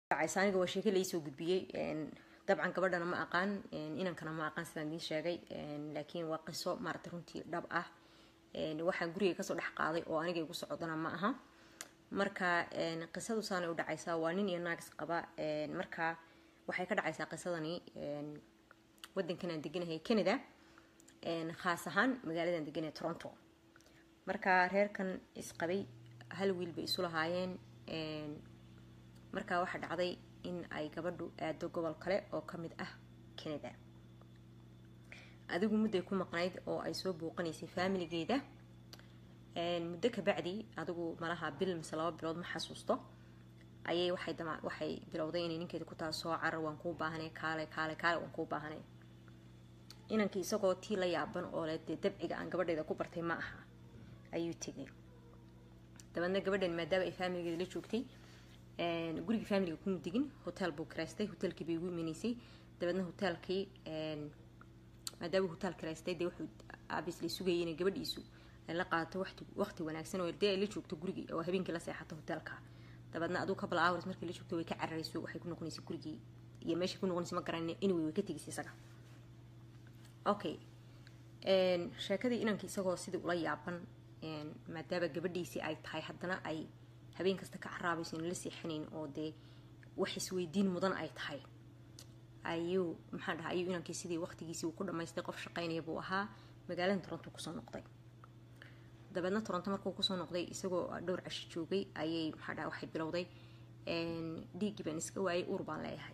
dhacaysa aniga waa sheeke laisoo gudbiyey dabcan gabadhana ma aqaan inankana ma aqaan sidaan idiin sheegay laakiin waa qiso maarata runtii dhab ah waxaan guriga kasoo dhex qaaday oo aniga igu socodana ma aha marka qisadu saanay u dhacaysaa waa nin iyo naagis qaba marka waxay ka dhacaysaa qisadani wadankan aan deganahay canada khaas ahaan magaaladan deganahay toronto marka reerkan isqabay hal wiil bay isu lahaayeen markaa waxaa dhacday in ay gabadhu aado gobol kale oo kamid ah canada adigu mudday ku maqnayd oo ay soo booqanaysay faamiligeeda muddo kabacdi adigu malaha bil mise laba bilood ma xasuusto ayay waxay dama waxay bilowday inay ninkeeda ku taha soo carar waan kuu baahanay kaale kaale kaale waan kuu baahanay inankii isagoo tii la yaaban oo le dee dabciga aan gabadheeda ku bartay ma aha ayuu tegay dabeedna gabadhan maadaama ay faamiligeeda la joogtay gurigii faamiliga kuma digin hotel buu karaystay hotelkii bay ugu imanaysay dabeedna hotelkii maadaama hotel karaystay dee wuxuu abisla sugayay inay gabadhiisu ay la qaadato wati waqti wanaagsan oo dee ay la joogto gurigii oo habeenkii la seexato hotelka dabeedna aduu couple hours markii la joogto way ka cararayso waxay ku noqonaysay gurigii iyo meeshay ku noqonaysay ma garan anyway way ka tegaysay isaga okay sheekadii inankii isagoo sidii ula yaaban maadaama gabadhiisii ay tahay haddana ay habeen kasta ka caraabayso in la seexanayn oo dee wax isweydiin mudan ay tahay ayuu maxaa dhaha ayuu inankii sidii waqtigiisii uu ku dhamaystay qof shaqaynaya buu ahaa magaalada toronto kusoo noqday dabeedna toronto markuu kusoo noqday isagoo dhowr cashi joogay ayay maxaa dhaha waxay bilowday dhiiggii baan iska waayay uur baan leeyahay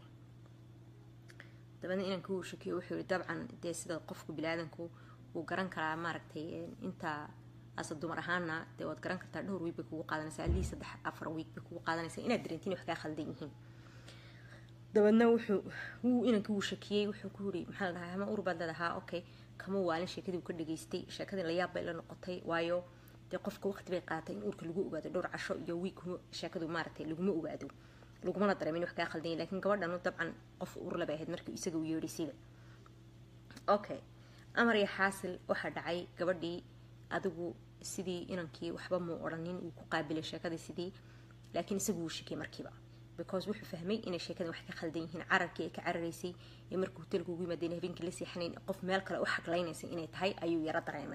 dabeedna inankii uu shakiyo wuxuu yihi dabcan dee sida qofku bilaadanku wuu garan karaa maaragtay intaa asa dumar ahaana dee waad garan kartaa dhowr wiig bay kugu qaadanaysaa alii saddex afar wiig bay kugu qaadanaysaa inaad dareentiin wax kaa khaldan yihiin dabeedna wuxuu wuu inankii wuu shakiyey wuxuu ku yiri maxaa la dhahaa ama ur baad leedahaa okay kama waalin sheekadii uu ka dhageystay sheekadii la yaab bay la noqotay waayo dee qofka waqti bay qaatay in uurka lagu ogaado dhowr casho iyo wiig sheekadu maaragtay laguma ogaado lagumana dareemin wax kaa khaldan yahay laakiin gabadhanu dabcan qof uur labay ahayd markii isaga uu yeedhaysayba okay amar iyo xaasil waxaa dhacay gabadhii adigu sidii inankii waxba muu odhanin uu ku qaabilay sheekadii sidii laakiin isagu wuu shikay markiiba because wuxuu fahmay inay sheekada wax ka khaldan yihiin cararkii ay ka cararaysay ee markii hotelka ugu yimaadeen habeenkii la seexanayn qof meel kale u xaglaynaysay inay tahay ayuu yaro dareemay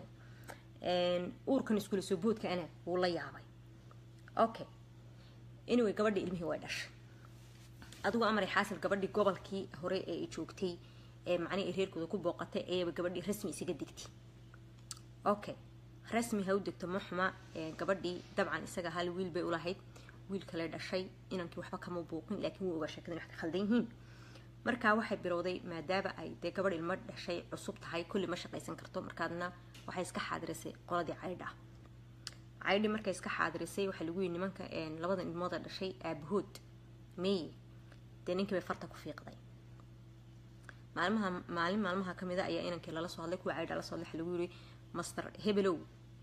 uurkan iskula soo boodka ana wuu la yaabay okay anyway gabadhii ilmihii way dhashay adigu amaray xaasil gabadhii gobolkii hore ee ay joogtay ee macnihii reerkooda ku booqatay ayaba gabadhii rasmi isaga digtay okay rasmi ha u degto ma xuma gabadhii dabcan isaga hal wiil bay ulahayd wiil kale dhashay inankii waxba kama buuqin laakiin wuu ogaa sheekadin wax ka khaldan yihiin markaa waxay bilowday maadaama ay dee gabadh ilmo dhashay cusub tahay kulli ma shaqaysan karto markaadna waxay iska xaadirisay qoladii caydha caydhi markay iska xaadirisay waxaa lagu yihi nimanka labadan ilmooda dhashay aabahood meeye dee ninkii bay farta ku fiiqday maalmaha maalin maalmaha kamida ayaa inankii lala soo hadlay kuwa caydha la soo hadlay waxaa lagu yihi master hebelow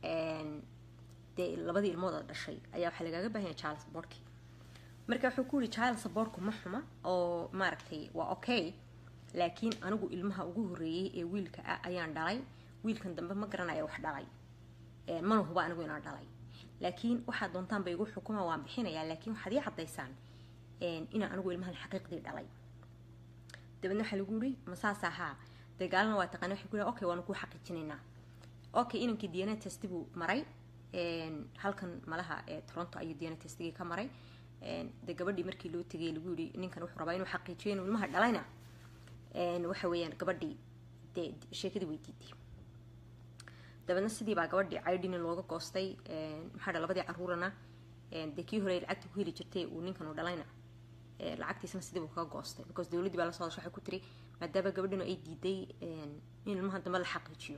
dee labadii ilmooda dhashay ayaa waxaa lagaaga baahanya child supportkii marka wuxuu ku yihi child supportku ma xuma oo maaragtay waa okay laakiin anigu ilmaha ugu horreeyey ee wiilka ah ayaan dhalay wiilkan dambe ma garanaya wax dhalay mana huba anigu inaan dhalay laakiin waxaad doontaan ba igu xukuma waan bixinayaa laakiin waxaad ii caddaysaan inaan anigu ilmahan xaqiiqdii dhalay dabeedna waxaa lagu yihi masaas ahaa dee gaalana waa taqaana waxay ku yihi okay waanu kuu xaqiijinaynaa okay inankii dna test buu maray halkan malaha ee toronto ayuu dna testigii ka maray dee gabadhii markii loo tegay lagu yihi ninkan wuxuu rabaa inuu xaqiijiyo inuu ilmaha dhalayna waxa weeyaan gabadhii dee sheekadii way diiday dabeedna sidii baa gabadhii caydhina looga goostay maxaa dha labadii caruurana dee kii hore lacagta ku heli jirtay uu ninkan uu dhalayna lacagtiisna sidii buu kaga goostay because dowladdii baa lasoo hadasha waxay ku tiri maadaama gabadhinu ay diiday in ilmaha dambe la xaqiijiyo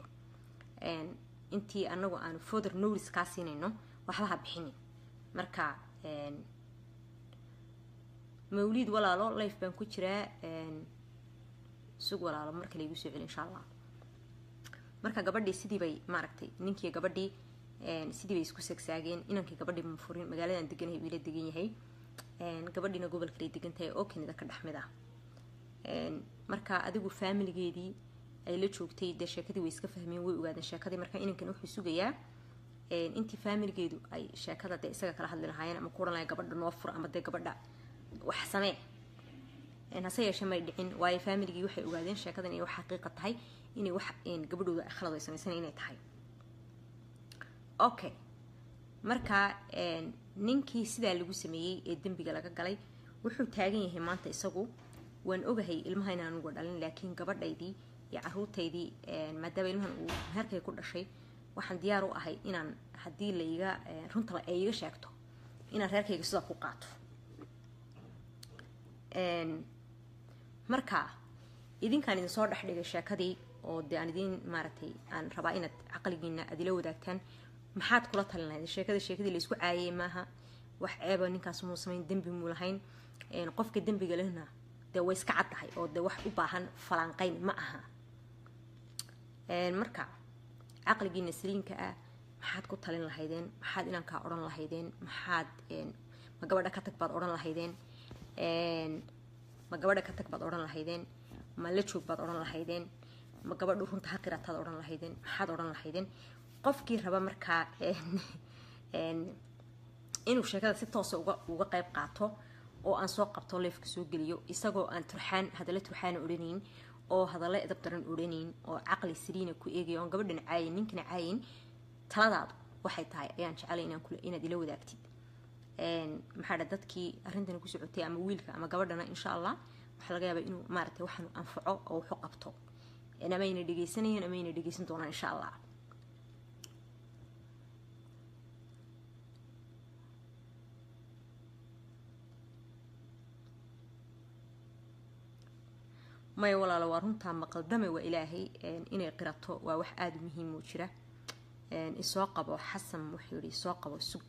intii anagu aanu fother notice kaa siinayno waxba ha bixinin marka mawliid walaalo life baan ku jiraa sug walaalo marka laigu soo celi insha allah marka gabadhii sidii bay maaragtay ninkii gabadhii sidii bay isku sagsaageen inankii gabadhii mafurin magaaladan deganahay wiila degan yahay gabadhiina gobolkalay degan tahay oo kanida ka dhex mid ah marka adigu faamiligeedii ay la joogtay dee sheekadii way iska fahmeen way ogaadeen sheekadii marka inankan wuxuu sugayaa intii faamiligeedu ay sheekada dee isaga kala hadli lahaayeen ama ku odhan lahay gabadha noo fur ama dee gabadha wax samee hase yeeshee may dhicin waayo faamiligii waxay ogaadeen sheekadan inay wax xaqiiqa tahay inay wax gabadhooda khalad ay samaysan inay tahay okay marka ninkii sidaa lagu sameeyey ee dembiga laga galay wuxuu taagan yahay maanta isagu waan ogahay ilmaha inaan uga dhalin laakiin gabadhaydii iyo caruurtaydii maadaama ilmahan uu meherkay ku dhashay waxaan diyaar u ahay inaan haddii laiga runta ay iga sheegto inaan reerkayga sidaa ku qaato marka idinkaan idin soo dhex dhigay sheekadii oo dee aan idiin maaragtay aan rabaa inaad caqligiina aad ila wadaagtaan maxaad kula talin lahayd sheekada sheekadii laysku caayay maaha wax ceeba ninkaas muu samayn dembi muu lahayn qofka dembiga lehna dee way iska caddahay oo dee wax u baahan falanqayn ma aha marka caqligiina saliinka ah maxaad ku talin lahaydeen maxaad inankaa odhan lahaydeen maxaad ma gabadha ka tag baad odhan lahaydeen ma gabadha ka tag baad odhan lahaydeen ma la joog baad odhan lahaydeen ma gabadhu runta ha qirataad odhan lahaydeen maxaad odhan lahaydeen qofkii raba markaa inuu sheekada si toosa uga uga qayb qaato oo aan soo qabto leefka soo geliyo isagoo aan turxaan hadalla turxaana odhanayn oo hadalla edab daran odhanayn oo caqli saliina ku eegaya oon gabadhan caayin ninkana caayin taladaadu waxay tahay ayaan jecelay inaan kula inaad ila wadaagtid maxaa dha dadkii arrintan ku socotay ama wiilka ama gabadhana insha allah waxaa laga yaabaa inuu maaragtay waxaanu anfaco oo waxu qabto amayna dhegaysanayeen amayna dhegaysan doonaan insha allah maya walaalo waa runtaa maqaldame waa ilaahay inay qirato waa wax aada u muhiim oo jira isoo qabo xasan wuxuu yihi isoo qabo sug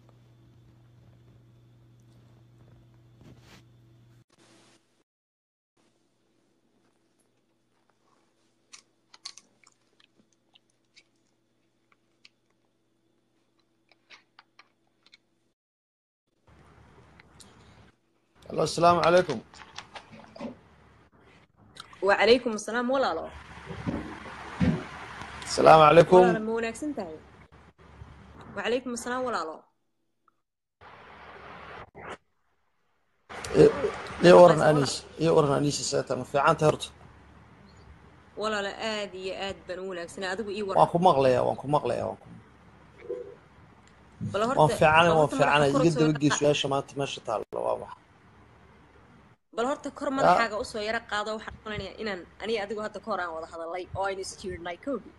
alo asalaamu calaykum wacalaykum asalaam walaalo asalaamu calaykum walaalo ma wanaagsan tahay wacalaykum asalaam walaalo iyo waran aniis iyo waran aniisa seeta ma fiican tahay horta walaalo aad iyo aad baan u wanaagsanaa adigu ii waan waran ku maqlayaa waan ku maqlayaa waan ku bal horta waan fiicanay bal waan horta fiicanay madaxa kor iga usoo dabagey yara su-aasha maanta meesha taalla waa wax bal horta kor yaa madaxaaga usoo yaro qaado waxaan maleynayaa inaan aniga adigu hadda ka hor aan wada hadalay oo aynu isjiirnay kowdii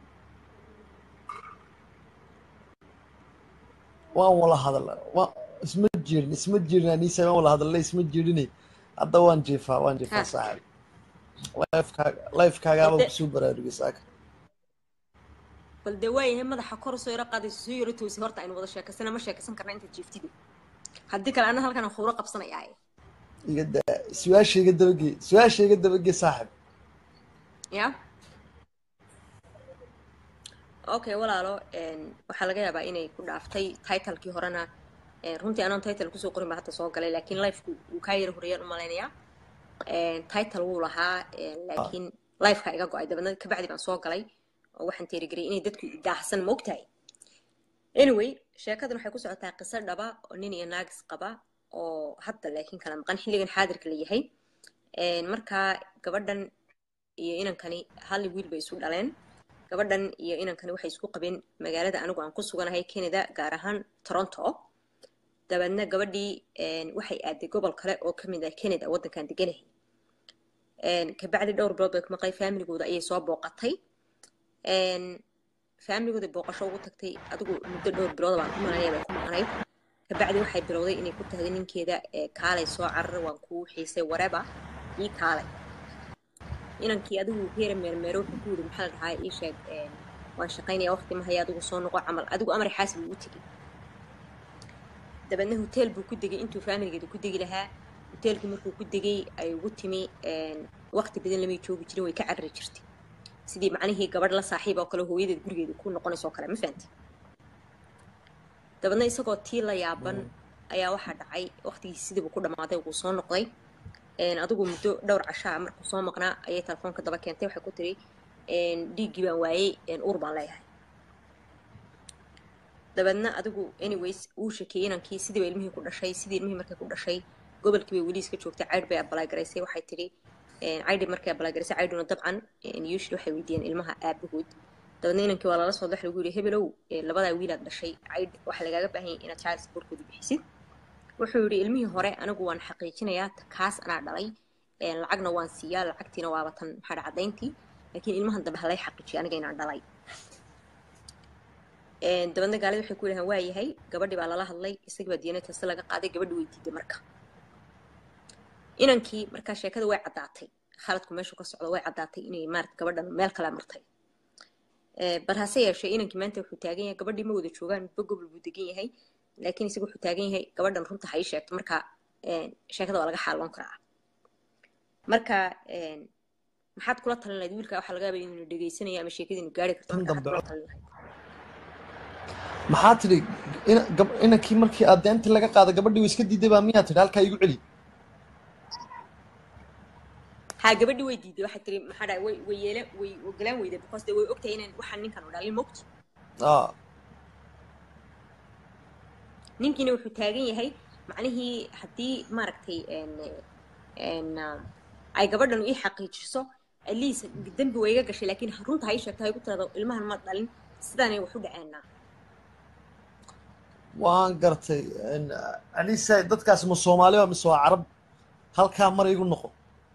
waan wala hadala waan isma jirin isma jirin aniisa waan wala hadalay isma jirin hadda waan jiifaa waan jiifaa ha saaxib lifekaaga lifekaagaaba balde kusoo baraarugay saaka bal dee waayahay madaxa kor usoo yaro qaadayso soo yaro toosi horta aynu wada sheekaysana ma sheekaysan karna inta jiiftide haddii kale anna halkan aan khuuro qabsanayaaye iga daa su-aasha iga dabagey su-aasha iga dabagey saaxib ya okay walaalo een, waxaa laga yaabaa inay ku dhaaftay titlekii horena een, runtii anoon title kusoo qorin baa hadda soo galay laakiin lifeku wuu kaa yara horeeyaan u malaynayaa Een, title wuu lahaa een, laakiin lifeka iga go-ay dabeedna kabacdi baan soo galay oo waxaan teerigariyay inay dadku daahsan ma ogtahay anyway sheekadan waxay ku socotaa qiso dhaba oo nin iyo naagis qaba oo hadda laakiin kala maqan xilligan xaadirka la yahay Een, markaa gabadhan iyo inankani hal wiil bay isu dhaleen gabadhan iyo inankani waxay isku qabeen magaalada anigu aan ku suganahay canada gaar ahaan toronto dabeedna gabadhii een, waxay aaday gobol kale oo ka mid ah canada waddankan deganahay Een, kabacdi dhowr bilood bay ku maqlay faamiligooda ayay soo booqatay Een, faamiligooda booqasho ugu tagtay adigu muddo dhowr bilood baan ku malanaya bay ku maqnayd kabacdi waxay bilowday inay ku tahday ninkeeda ee kaalay soo carar waan kuu xiisay wareba ii kaalay inankii adigu heera meermeero wuxuu ku yidhi maxaa la dhahaa ii sheeg een, waan shaqaynaya waqti ma haya adigu soo noqo camal adigu amar xaasib uu u tegey dabeedna hotel buu ku degay intuu faamiligeeda ku degi lahaa hoteelkii markuu ku degay ay ugu timi een, waqti badan lamay joogi jirin way ka carari jirtay sidii macnihii gabadh la saaxiib oo kale hooyadeed gurigeeda ku noqonaysoo kale ma fahamti dabeedna isagoo tii la yaaban ayaa waxaa dhacay waqtigii sidiibu ku dhammaaday wuu soo noqday Een, adigu muddo dhowr cashaa markuu soo maqnaa ayay telefoonka daba keentay waxay ku tiri een, dhiiggii baan waayey een, uur baan leeyahay dabeedna adigu anyways wuu shakeeyey inankii sidiiba ilmihii ku dhashay sidii ilmihii markay ku dhashay gobolkii bay weli iska joogtay caydh bay abalaagaraysay waxay tidhi caydhi markay abalaagaraysay caydhuna dabcan usually waxay weydiiyeen ilmaha aabahood dabeedna inankii waa lala soo dax lagu yidhi hebelow labadaa wiilaad dhashay caydh waxaa lagaaga baahan yahay inaad child supportkooda bixisid wuxuu yidhi ilmihii hore anigu waan xaqiijinayaa kaas anaa dhalay lacagna waan siiyaa lacagtiina waaba tan maxaa caddayntii laakiin ilmahan dambe halay xaqiijiyo aniga inaan dhalay dabeedna gaalida waxay ku yidhahaan waa yahay gabadhii baa lala hadlay isagii baa diyanay tasi laga qaaday gabadhi way diiday marka inankii markaa sheekada way caddaatay khaladku meeshu ka socdo way caddaatay inay maarata gabadhan meel kale martay bal hase yeeshee inankii maanta wuxuu taagan yahay gabadhii ma wada joogaan midba gobol buu degan yahay laakiin isaga wuxuu taagan yahay gabadhan runta ha ii sheegto marka sheekada waa laga xaaloon karaa marka maxaad kula talin lahayd wiilka waxaa laga yaaba inuu dhegaysanayo ama sheekadiinu gaari karto marka maxaad kula talin lahayd maxaa tidhi inankii markii aad deentii laga qaada gabadhii way iska diiday baa miyaa tidhi halkaa igu celi haa gabadhii way diiday waxay tiri maxaa dhahay way way yeela way ogolaan weyday because de way ogtahay inaan waxaan ninkan u dhalin mogto aa ninkiina wuxuu taagan yahay macnihii haddii maaragtay ay gabadhan ii xaqiijiso aliis dembi way iga gashay laakiin runta ha ii sheegto ha igu tirado ilmahan ma dhalin sidaanay wax u dhaceenaa waan gartay anisa dadkaasi ma soomaaliba mise waa carab halkaa mar igu noqo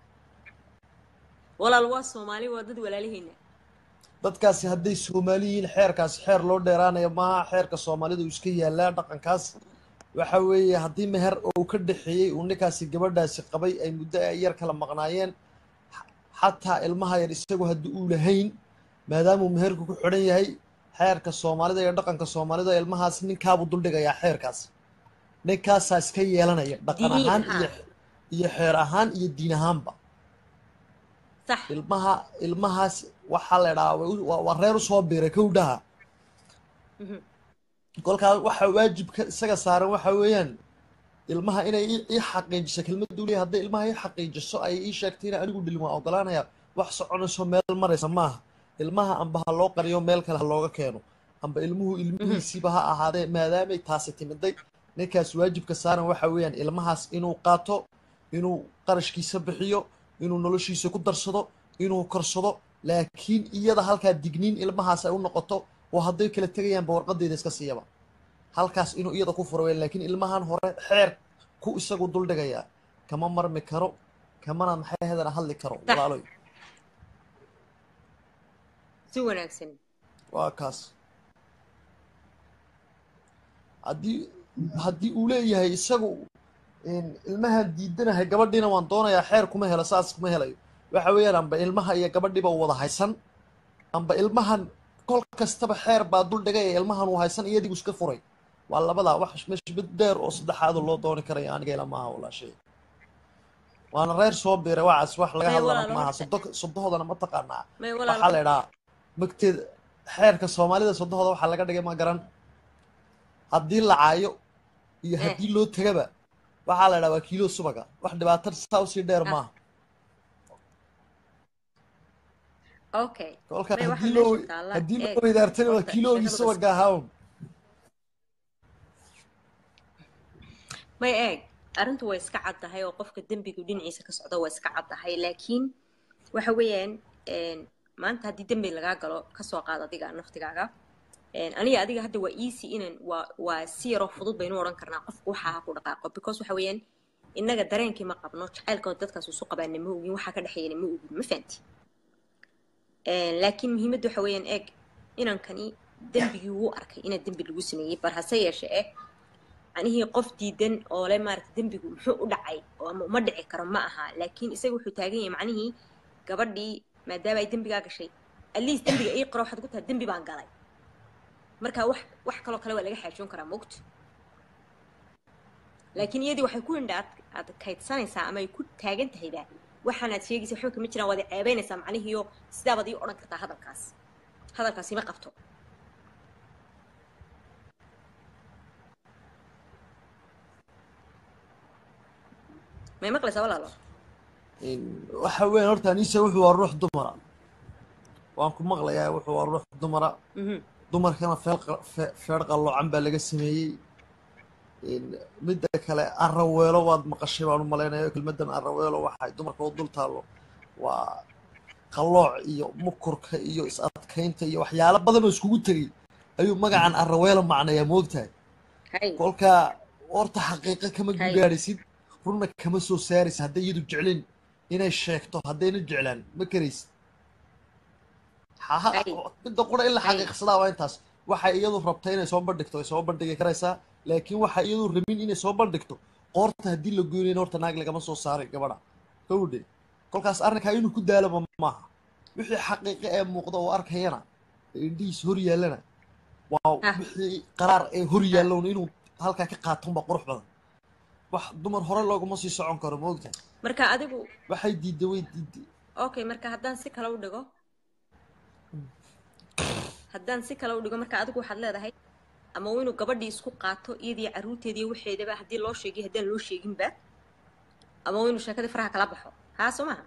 walaal waa soomaali waa dad walaalaheyna dadkaasi hadday soomaali yihiin xeerkaasi xeer loo dheeraanaya maaha xeerka soomaalida uu iska yaalaa dhaqankaas waxa weeye haddii meher uu ka dhexeeyey uu ninkaasi gabadhaasi qabay ay muddo ay yar kala maqnaayeen xataa ilmaha yar isagu haddii uu lahayn maadaamuu meherku ku xidhan yahay xeerka soomaalida iyo dhaqanka soomaalida ilmahaas ninkaabuu duldhigayaa xeerkaas ninkaasaa iska yeelanaya dhaqan Diin ahaan ahaan. iyo iyo xeer ahaan iyo diin ahaanba sax ilmaha ilmahaas waxaa la idhahaa way u- waa waa reer usoo biiray kowdhaha Mhm. kolkaas waxaa waajibka isaga saaran waxa weeyaan ilmaha inay ii ii xaqiijiso kelmaddu leeyahay hadday ilmaha ii xaqiijiso ay ii sheegtay in anigu dhilin waan ogolaanaya wax soconayso meel maraysa maaha ilmaha amba ha loo qariyo meel kale ha looga keeno amba ilmuhu ilmihiisiiba ha ahaadee maadaamay taasi timiday ninkaas waajibka saaran waxa weeyaan ilmahaas inuu qaato inuu qarashkiisa bixiyo inuu noloshiisa ku darsado inuu korsado laakiin iyada halkaa digniin ilmahaas ay u noqoto oo hadday kala tegayaanba warqadeeda iska siiyaba halkaas inuu iyada ku furo weyn laakiin ilmahan hore xeer ku isagu duldhigayaa kama marmi karo kamana maxay hadana hadli karo Sax. walaaloy si wanaagsan waa kaas haddii haddii uu leeyahay isagu in ilmahan diidanahay gabadhiina waan doonayaa xeer kuma helo saas kuma helayo waxa weeyaan amba ilmaha iyo gabadhiiba wada haysan amba ilmahan kol kastaba xeer baa dul dhigay ee ilmahan uu haysan iyadigu iska furay waa labadaa wax meesha mid dheer oo saddexaad oo loo dooni karaya aniga ila maaha walaashay waana reer soo biiray wacaas wax laga May hadlana walaalo maaha horta. sodo sodohoodana ma taqaanaa may waxaa la walaal idhaa magteeda xeerka soomaalida sodohooda waxaa laga dhigay ma garan haddii la caayo iyo Eh. haddii loo tegaba waxaa la idhaa waa kiilo subaga wax dhibaato saa usii dheer Ah. maaha okay kolka may waxa haddii loo meesha taalla haddii eeg loo weydaartana waa horta kiiloogii sheekadu subaga ahaa may eeg arrintu way iska caddahay oo qofka dembigu dhinaciisa ka socda waa iska caddahay laakiin waxa weeyaan een, maanta haddii dembi lagaa galo kasoo qaad adiga naftigaaga een, aniga adiga hadda waa easy inan waa waa si yaroo fudud baynu odhan karnaa qofku waxa ha ku dhaqaaqo because waxa weeyaan innaga dareenkii ma qabno jacaylkooda dadkaas isu qabaana ma ogin waxa ka dhexeeyana ma ogin ma fahanti Een, laakiin muhiimadda waxa weeyaan eeg inankani dembigii wuu arkay inaa dembi lagu sameeyey bar hase yeeshe eh macnihii qof diidan oo le maarata dembigu muxuu u dhacay oo ama uma dhici karo ma aha laakiin isaga wuxuu taagan yahay macnihii gabadhii maadaama ay dembigaa gashay atleast dembiga ii qaro waxaad ku tahay dembi baan galay marka wax wax kaloo kale waa laga xaajoon karaa mogto laakiin iyadii waxay ku indha ad aad kaydsanaysaa ama ay ku taagan tahayba waxaanaad sheegaysa waxba kama jiraan waad i ceebaynaysaa macnihiiyo sidaabaad ii odhan kartaa hadalkaas hadalkaasi ma qabto may maqlaysaa walaalo In- waxa weeyaan horta anisa wuxuu waa ruux dumara waan ku maqlayaa wuxuu waa ruux dumara Mhm. dumarkana feel qa- fe- feer qalloocan baa laga sameeyey In- midda kale araweelo waad maqashay baan u malaynayo kelmadan araweelo waxay dumarka u dul taallo waa qalooc iyo mukurka iyo is adkaynta iyo waxyaalo badan oo iskugu tegay ayuu magacan araweelo macnayaa moogtahay hay kolkaa horta xaqiiqo kama Hay. gaadhaysid runna kama soo saaraysid hadday iyadu jecleen inay sheegto haddayna jeclaan ma karaysid Ha- Hay. midda qura in la Hay. xaqiiqsadaa waa intaas waxay iyadu rabta inay soo bandhigto way soo bandhigi karaysaa laakiin waxay iyadu rabin inay soo bandhigto qoorta haddii la goynayna horta naag lagama soo saaray gabadha gawdhe kolkaas arrinkaa inuu ku daalaba maaha wixii xaqiiqo ee muuqda oo arkayana ee indhihiis hor yaallana waa Ah. wixii qaraar ee hor yaallowna inuu halkaa ka qaato unbaa qurux badan wax dumar hore looguma sii socon karo ma ogtahay marka adigu waxay diidday way diidday okay marka haddaan si kale u dhigo haddaan si kale u dhigo marka adigu waxaad leedahay ama waa inuu gabadhii isku qaato iyadii carruurteediiyo waxeedaba haddii loo sheegiyo haddaan loo sheeginba ama waa inuu sheekadii faraha kala baxo haa soo maha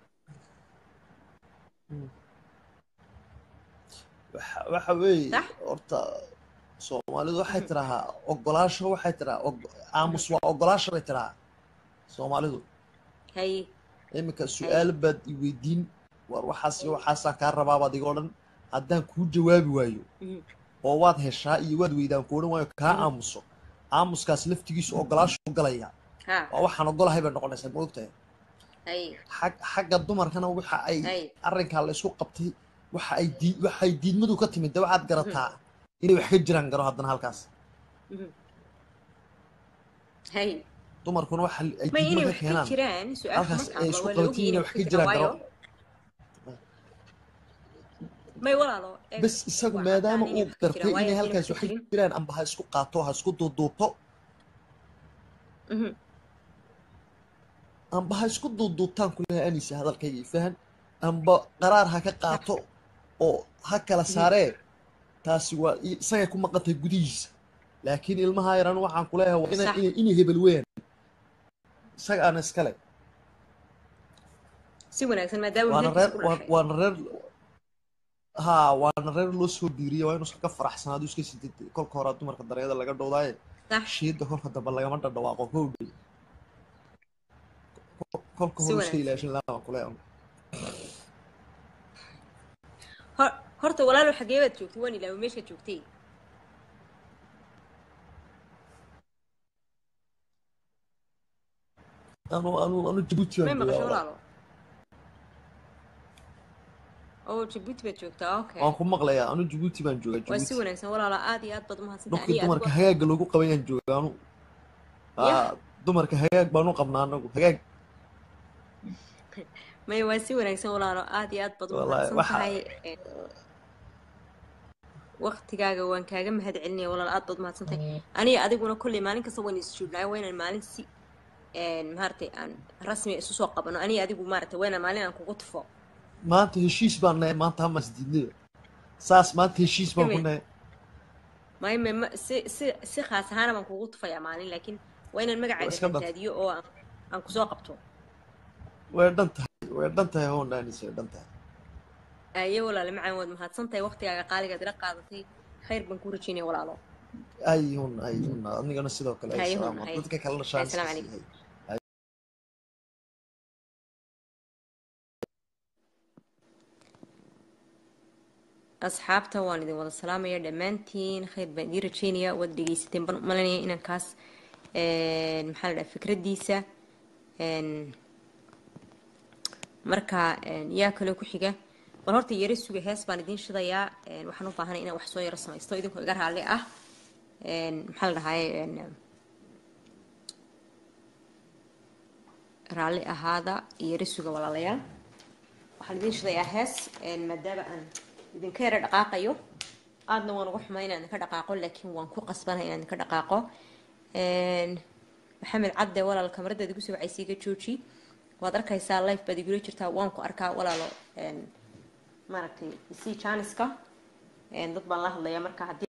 waxa waxa weeye Sax. horta soomaalidu waxay tidaahaa ogolaasho waxay tidhahaa og- aamus waa ogolaasho bay tidhahaa soomaalidu hay iminka su-aal baad i weydiin war waxaas iyo waxaasaan kaa rabaabaad iga odhan haddaan kuu jawaabi waayo Mhm. oo waad heshaa iyo waad weydaan ku odhan waayo kaa aamuso aamuskaas laftigiisu ogolaasho galaya ha waa waxaan ogolahay bay noqonaysaa ma ogtahay hay xag xagga dumarkana waxa ay Ay. arrinkaa la isku qabtay waxa ay dii waxay diidmadu ka timid de waxaad garataa inay wax ka jiraan garo haddana halkaas Mhm. hay dumarkuna waxa ay ma diidmo inay ka wax ka keenaan jiraan su-aasha halkaas ay markaaba isku waa la qabatiin ogyahay inay inay wax wax ka ka jiraan jiraan garo waayo may walaalo eeg, bas isagu waa maadaama caddaan inay uu wax ka gartay jiraan, waayo inay haddii halkaas wax wax ka ka jirin jiraan amba ha isku qaato ha isku duuduubto Mhm. amba ha isku duuduubtaan kuleha anisa hadalkayga fahan amba qaraar ha ka qaato oo ha kala saaree taasi waa i- isagay ku maqantay gudihiisa laakiin ilmaha yaran waxaan kuleeyahay waa ina- Sax. ina- inay hebel weeyaan isaga aan iskale si wanaagsan maadaama waana wiilkiisa reer ku waa- dhashay waana reer haa waana reer loo soo diiriyay waa inuu iska faraxsanaado iska sidid kolka hore dumarka dareeda laga dhowdaaye sax shiida kolka dambe lagama dhadhawaaqo howdhay kolka Si hore iska wanaagsan. ilaashin lahaa kuleeyahay Hor- horta walaalo xagee baad joogtay waan ilaawo meeshaad joogtay anu anu anu jabuuti may baan maqasho joogaa walaalo oo jabuuti baad joogtaa okay waan ku maqlayaa anu jabuuti baan joogaa waa si jabuuti wanaagsan walaalo aad iyo aad baad umahadsantahay dhulkii aniga dumarka adigo hagaagga loogu qaban yaan joogaa anu Yah. Aa, dumarka hagaag baan u qabnaa anagu hagaag may waa si wanaagsan walaalo aad iyo aad baad Wallaahi, umahadsan waxa- tahay Ee, waqtigaaga waan kaaga mahad celinaya walaalo aad baad umahadsan tahay aniga adiguna kolley maalin kasta waan is joognaayo waa inaan maalin si een, maaragtay aan rasmi isu soo qabano aniga adigu maaragtay waa inaan maalin aan kugu tufo maanta heshiis baan nahay maanta hamas diidnida saas maanta heshiis baan ku Kame. nahay may may ma si si si khaas ahaana baan kugu tufayaa maalin laakiin waa inaan Waa magacaaga iska dhab. raadiyo oo aan aan kusoo qabto way dhan tahay way dhan tahay hoondaanis way dhan tahay aye walaale macaan waad mahadsan tahay waqtigaaga qaaligaad ila qaadatay khayr baan kuu rajeynaya walaalo ay hun ay hun anigana sidoo kale ay Hay hun, salaamo hay. dadka kalena Hay, shaan salaam calaykum. asxaabta waan idin wada salaamaya dhammaantiin khayr baan idiin rajeynaya waad dhegeysateen baan u malanaya inaan kaas een, maxaa la dhaha fikraddiisa een, marka een, yaa kaloo ku xiga bal horta yaro suga hees baan idiin shidayaa een, waxaan u baahanay inaan wax soo yaro samaysto idinkoo iga raalli ah een, maxaa la dhahaye een, raalli ahaada yaro suga walaalayaal waxaan idiin shidayaa hees een, maadaama aan idinka yara dhaqaaqayo aadna waan uga xumay inaan idinka dhaqaaqo laakiin waan ku qasbanahay inaan idinka dhaqaaqo Een, maxamed cadde walaal kamaradaad igu soo wacaysa iga jooji waad arkaysaa life baad igula jirtaa waan ku arkaa walaalo een, maaragtay isii jaaniska dad baan la hadlayaa marka haddii